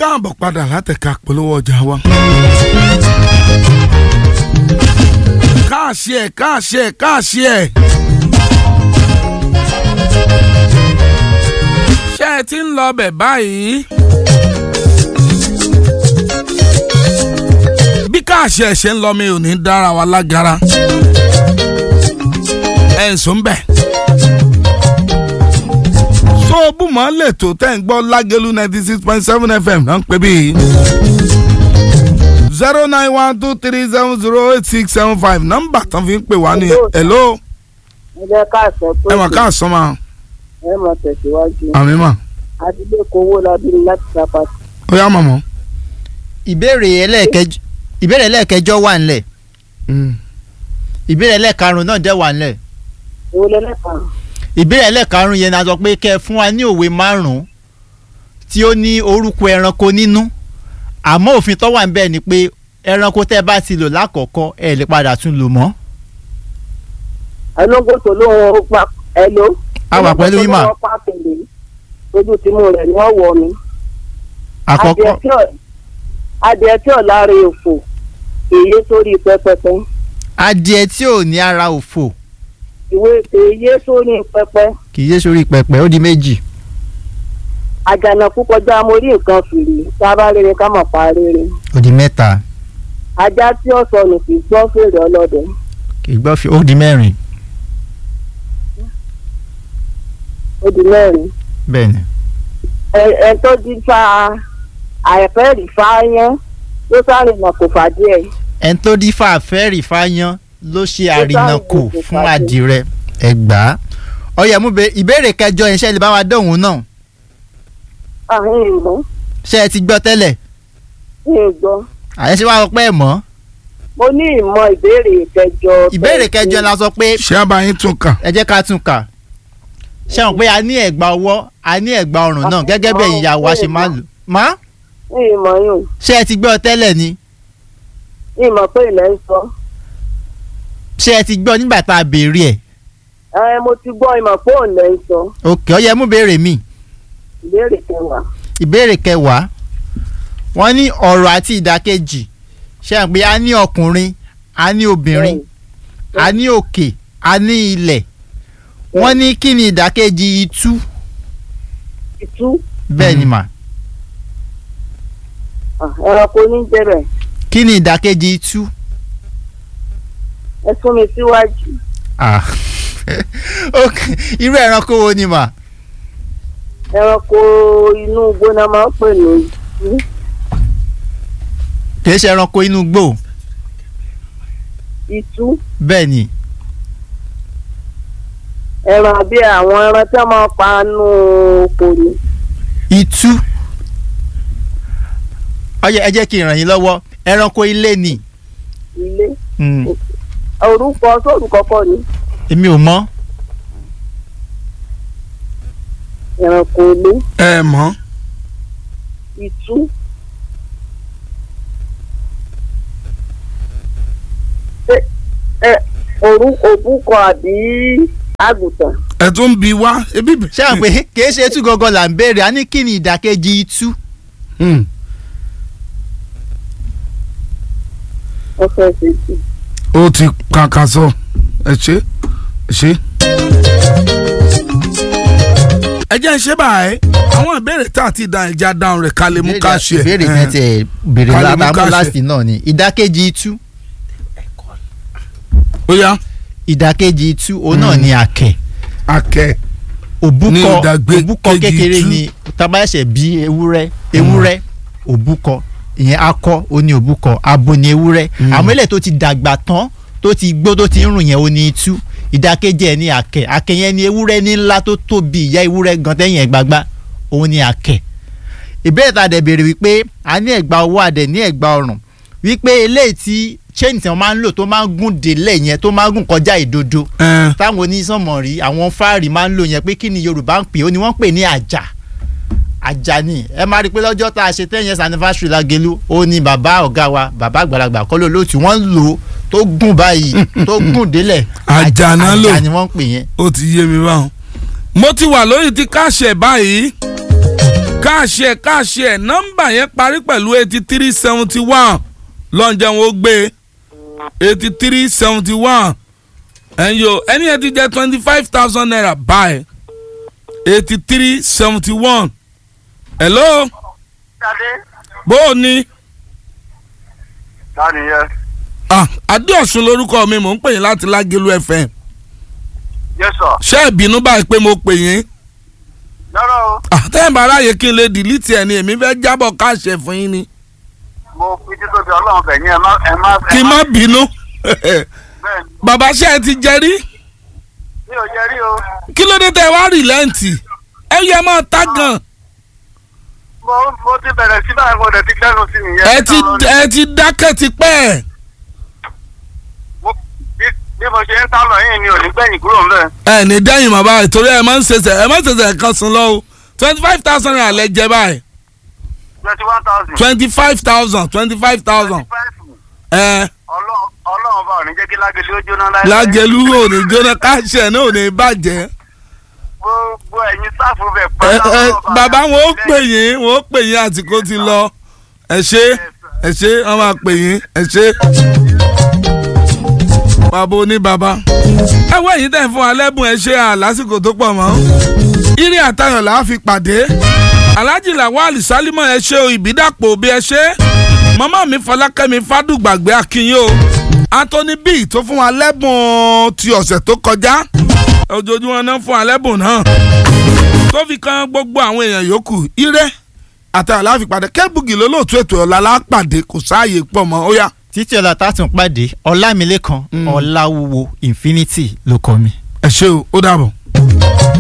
káàbọ̀ padà látẹ̀ka polówó ọjà wa. káàṣì ẹ̀ káàṣì ẹ̀ káàṣì ẹ̀. ṣé ẹ ti ń lọ bẹ̀ báyìí? bí káàṣì ẹ̀ ṣe ń lọ mi ò ní dára wa lágara. ẹ̀ ń sùn bẹ̀ tó bùmọ̀ lè tó tẹ̀ ń gbọ́ lágẹ̀lú ninety six point seven fm náà ń pè bí. zero nine one two three seven zero eight six seven five nọ́mbà tán fi ń pè wá ní hello. ẹ jẹ́ káàsán pé ẹ mà káàsán ma. ẹ mọ̀ tẹ̀síwájú. àmì mà. adílé kowó lábírí láti sábà. ó yá mọ̀mọ́. ìbéèrè ẹlẹ́ẹ̀kẹjọ ìbéèrè ẹlẹ́ẹ̀kẹjọ wà ńlẹ̀ ìbéèrè ẹlẹ́ẹ̀karùn náà dẹ̀ wà ńlẹ̀ owó lẹ́lẹ́kan. ìbéèrè ẹlẹ́ẹ̀karùn yẹn ni a sọ pé kẹ́ ẹ fún wa ní òwe márùn-ún tí ó ní orúkọ ẹranko nínú àmọ́ òfin tó wà níbẹ̀ ni pé ẹranko tẹ́ ẹ bá ti lò lákọ̀ọ́kọ́ ẹ lè padà tún lò mọ́. ẹnugbó tó lóun ó pa ẹ ló. A wà pẹ̀lú yín mà. ẹnugbó tó lóun ó pa kèlè ojú tìmú rẹ̀ ni wọ́n wọ̀ mi. àkọ́kọ́ Adìẹ tí ò- adìẹ tí ò lára òfò èyí sórí pẹpẹpẹ adìẹ tí ò ní ara òfò ìwé èyí sórí pẹpẹ kì í yé sórí pẹpẹ ó di méjì. àjànàkú kọjá mo rí nǹkan fìrí tá a bá rere ká mọ̀ pa rere ó di mẹ́ta ajá tí ó sọnù kì í gbọ́ fèrè ọlọ́dẹ kì í gbọ́ fi ó di mẹ́rin ó di mẹ́rin bẹ́ẹ̀ ni. ẹ- ẹ tó di fa àìfẹ́ rí fáyán ló sáré nà kò fà díẹ̀ ẹni tó dífá fẹ́ẹ̀rì fáyán ló ṣe Ó àrìnàkò sáré fún pàdé. àdìrẹ ẹgbàá ọyẹ mú bẹ ìbéèrè kẹjọ yẹn ṣe lè bá wa dóhùn náà àhín ìmọ̀ ṣé ẹ ti gbọ́ tẹ́lẹ̀ ní ìgbọ́ àyẹ̀ṣe wa sọ pé ẹ̀ mọ́ mo ní ìmọ̀ ìbéèrè kẹjọ ìbéèrè kẹjọ la sọ pé ṣé abayín tún kà. ẹ jẹ́ ká tún kà ṣé wọn pé a ní ẹ̀gbà ọwọ́ a ní ẹ̀gbà ọrùn náà gẹ́gẹ́ bí ẹ̀yin ìyàwó wa ṣe máa lò má ní ìmọ̀ yùn ṣé ẹ ti gbọ́ tẹ́lẹ̀ ni ní ìmọ̀ pé ilẹ̀ ń sọ ṣé ẹ ti gbọ́ nígbà tá a béèrè ẹ̀ ẹ mo ti gbọ́ ìmọ̀ pé òun lẹ̀ ń sọ òkè ọyẹ mú béèrè mi ìbéèrè kẹwàá ìbéèrè kẹwàá wọ́n ní ọ̀rọ̀ àti ìdàkejì ṣé wọn pé a ní ọkùnrin a ní obìnrin a ní òkè a ní ilẹ̀ wọ́n ní kí ni ìdàkejì itú ìtú bẹ́ẹ̀ ni mà ah, ẹranko ní jẹ́bẹ̀ kí ni ìdàkejì itú ẹ sún mi síwájú ah ok irú ẹranko wo ni mà ẹranko inú gbóná máa ń pè ní ìtú kì í ṣe ẹranko inú gbò ìtú bẹ́ẹ̀ ni ẹran bí àwọn ẹran tí wọ́n máa ń pa nù oko ni itú ọyẹ ẹ jẹ́ kí n ràn yín lọ́wọ́ ẹranko ilé ni ilé Hmm, orúkọ sórúkọ kọ́ ni èmi ò mọ̀ ẹranko ilé ẹ mọ̀ ìtú. Ṣé- ẹ orú òbúkọ àbí àgùntàn ẹ tún bi wá ebi bẹ. ṣé àwọn pé kì í ṣe itú gangan là ń béèrè a ní kí ni ìdàkejì itú Hmm. ọfẹ ṣètì. ó ti kàkà sọ ẹ ṣe ẹ ṣe. ẹ jẹ́ ń ṣe báyìí àwọn ìbéèrè tá a ti dá ẹja dáhùn rẹ̀ ká lè mú ká ṣe. ìbéèrè ẹ̀. yẹn ti béèrè Ká lè mú ká látàmú ṣe. láti náà ni ìdàkejì itú ó yá ìdàkejì itú òun náà ni àkẹ́ akẹ́ Ní òbúkọ ìdàgbé- òbúkọ kejì kékeré itú. ni tábà ẹsẹ̀ bí ewúrẹ́ ewúrẹ́ òbúkọ ìyẹn akọ ó ní òbúkọ abo ní ewúrẹ́ àmọ́ ilẹ̀ tó ti dàgbà tán tó ti gbó tó ti ń rùn yẹn ó ní itú ìdàkejì ẹ̀ ní àkẹ́ àkẹ́ yẹn ní ewúrẹ́ ní ńlá tó tóbi ìyá ewúrẹ́ gan tẹ́yìn ẹ̀ gbagba òun ní àkẹ́ ìbéèrè tá a dẹ̀ béèrè wípé a ní ẹ̀gbà ọwọ́ àdẹ̀ ní ẹ̀gbà ọrùn wípé eléyìí tí chain tí wọ́n máa ń lò tó máa ń gùn délẹ̀ yẹn tó máa ń gùn kọjá ìdodo ẹ̀ táwọn onísànmọ̀ rí àwọn fáàrí máa ń lò yẹn pé kí ni yorùbá ń pè ó ni wọ́n ń pè ní àjà àjà ni ẹ máa rí i pé lọ́jọ́ tá a ṣe ten years anniversary Lágelú ó ní bàbá ọ̀gá wa bàbá àgbàlagbà kọ́ ló lóòtú wọ́n ń lò ó tó gùn báyìí tó gùn délẹ̀ Àjà náà lò. àjà ni wọ́n ń pè yẹn ó ti yé mi báwọn. mo ti wà lórí ti káṣẹ̀ báyìí káàṣì ẹ̀ káàṣì ẹ̀ nọ́mbà yẹn parí pẹ̀lú eighty three seventy one lọ́njẹ́ wọn ó gbé eighty three seventy one ẹ̀yin o ẹni yẹn ti jẹ́ twenty five thousand naira báyìí eighty three seventy one hello Ṣadé. bó o ní Ta nìyẹn? ah adéọ̀sùn lórúkọ mi mò ń pè yín láti lágẹ̀lú fm Yes sir. ṣé ìbínú báyìí pé mo pè yín Lọ́rọ̀ o, àtẹ̀yìn bá ráàyè kí n lè dìlítì ẹ̀ ni èmi fẹ́ jábọ̀ káàṣẹ fún yín ni mo fi títóbi ọlọ́run bẹ̀ yín ẹ má ẹ má kí n má bínú bẹ́ẹ̀ ni. bàbá ṣe ẹ ti jẹ rí Mi ò jẹ rí o. kí ló dé tẹ wá rìlẹ́ǹtì ẹ yẹ máa tá gan Mo mo ti bẹ̀rẹ̀ sí báyìí mo dẹ̀ ti gbẹ́nu sí nìyẹn. ẹ ti ẹ ti dákẹ́ ti pẹ́ Mo- bí- Bí mo ṣe ń sálọ yìí ni ò ní gbẹ̀yìn kúrò ńbẹ̀. ẹ ní dẹ́yìn bàbá ìtorí ẹ máa ń ṣẹṣẹ ẹ máa ń ṣẹṣẹ kan sùn lọ o twenty five thousand naira lẹ jẹ báyìí Twenty one thousand. twenty five thousand twenty five thousand ẹ Ọlọ́run bá ò ní jẹ́ kí lágẹ̀lú ó jóná láìpẹ́. lágẹ̀lú ò ní jóná káṣẹ náà ò ní bàjẹ́ Gbogbo ẹ̀yin sáfù bẹ̀ ẹ pátá. ẹ Ọlọ́run bàbá ní wọn ó jẹ́ pè yín wọn ó pè yín àsìkò ti lọ ẹ ṣe ẹ ṣe wọn máa pè yín ẹ ṣe. bàbá oní bàbá ẹ wọ èyí tẹ̀ fún wa lẹ́bùn ẹ ṣe à lásìkò tó pọ̀ mọ́ irin àtayọ̀ là á fi pàdé alhaji lawal salimọ ẹ ṣe o ìbídàpọ̀ bí ẹ ṣe màmá mi fọlákẹ́mi fádùgbàgbé akínyìn o anthony b tó fún wa lẹ́bùn ti ọ̀sẹ̀ tó kọjá ojoojúmọ́ náà fún wa lẹ́bùn náà tó fi kan gbogbo àwọn èèyàn yòókù ire àtàwọn aláfipàdé kẹ́bùgì lólóòtú ètò ọ̀la lápàdé kò sáàyè pọ̀ mọ́ ó yá. títí ọ̀la tá a tún pàdé ọlámilékan ọláwúwo infinity ló kọ mi. ẹ ṣé o ó dàbọ̀.